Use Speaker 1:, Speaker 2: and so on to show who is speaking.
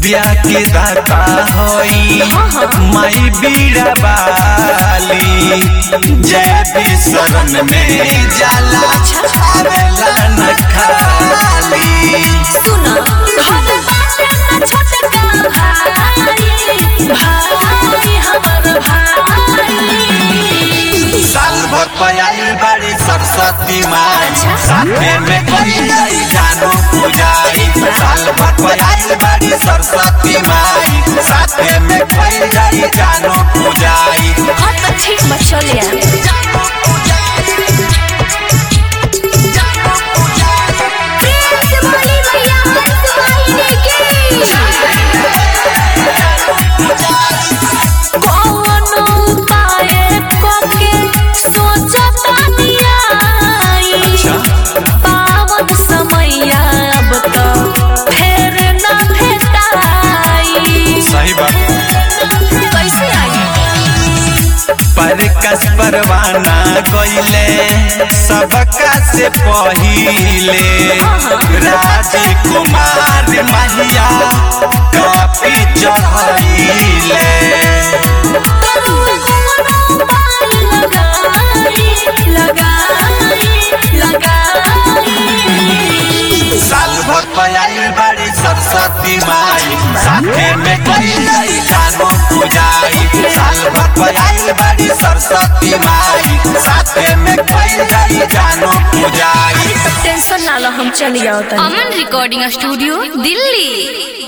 Speaker 1: विद्या के दाता होई माई बीड़ा बाली जय भी शरण में जाला आवेला न खाली
Speaker 2: सुना हम बाटे न छोटका भाई भाई हमर भाई
Speaker 1: साल भर पयाली बड़ी सरस्वती माई साथे में करी जाई जानो पूजाई साल भर पयाली बड़ी सरस्वती माई साथे में करी जाई जानो पूजाई
Speaker 2: हाँ तो ठीक बा चलिए कौनो उपाय कके सोचतानी आई। पावन समैया अब तो फेर न भेटाई
Speaker 1: सही बात
Speaker 2: कैसे आई
Speaker 1: पर कस परवाना गईले सबका से पहिले राजकुमार महिया कॉपी चढ़ैले साल भर पयाली बड़ी सरस्वती माई साथे में कई जाई जानो पूजाई साल भर पयाली बड़ी सरस्वती माई साथे में कई जाई जानो पूजाई
Speaker 2: टेंशन ना लो हम चली जाओ तनी
Speaker 3: अमन रिकॉर्डिंग स्टूडियो दिल्ली